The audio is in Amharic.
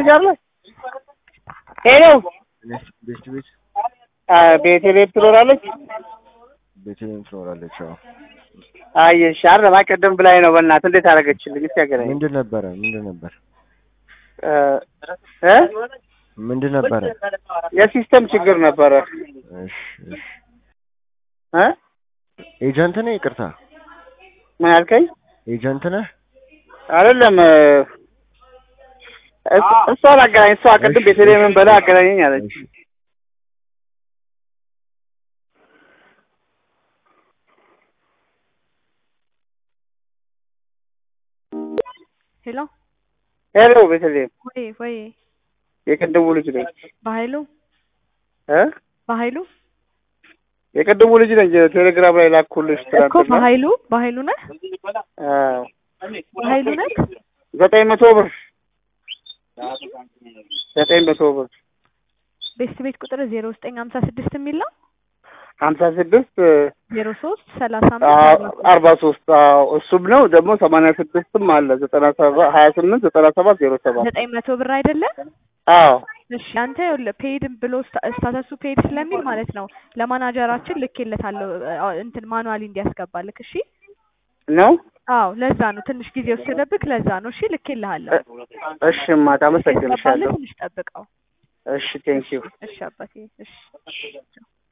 ልጅ አለ ሄሎ ቤት ቤት ቤተልሔም ትኖራለች ቤተልሔም ትኖራለች። አዎ አየሽ አይደል አቀደም ብላኝ ነው በእናትህ እንዴት አደረገችልኝ እስኪ ያገናኝ ምንድን ነበረ? ምንድን ነበር? እ ምንድን ነበረ? የሲስተም ችግር ነበረ እሺ እሺ። እ ኤጀንት ነህ? ይቅርታ ምን አልከኝ ኤጀንት ነህ? አይደለም እስ- እሷን አገናኝ እሷ ቅድም እሺ፣ ቤተልሔምን እሺ፣ በላ እሺ። አገናኘኝ አለች እሺ። ሄሎ ሄሎ ቤተልሔም ወይ ወይ የቅድሙ ልጅ ነኝ በኃይሉ እ በኃይሉ የቅድሙ ልጅ ነኝ ቴሌግራም ላይ ላኩልሽ እኮ ትናንትና በኃይሉ በኃይሉ ነህ አዎ በኃይሉ ነህ ዘጠኝ መቶ ብር ዘጠኝ መቶ ብር ቤት ቤት ቁጥር ዜሮ ዘጠኝ ሀምሳ ስድስት የሚል ነው ሀምሳ ስድስት ዜሮ ሶስት ሰላሳ አምስት አዎ፣ አርባ ሶስት አርባ ሶስት አዎ እሱም ነው ደግሞ ሰማንያ ስድስትም አለ ዘጠና ሰባት ሀያ ስምንት ዘጠና ሰባት ዜሮ ሰባት ዘጠኝ መቶ ብር አይደለም አዎ እሺ አንተ ይኸውልህ ፔድ ብሎ ስታ- ስታተሱ ፔድ ስለሚል ማለት ነው ለማናጀራችን ልኬለታለሁ አ- እንትን ማኑዋሊ እንዲያስገባልክ እሺ ነው አዎ ለዛ ነው ትንሽ ጊዜ ወሰደብክ ለዛ ነው እሺ ልኬልሃለሁ እሺ ማታ ያስገባልህ አመሰግንሻለሁ ትንሽ ጠብቀው እሺ ቴንኪው እሺ አባቴ እሺ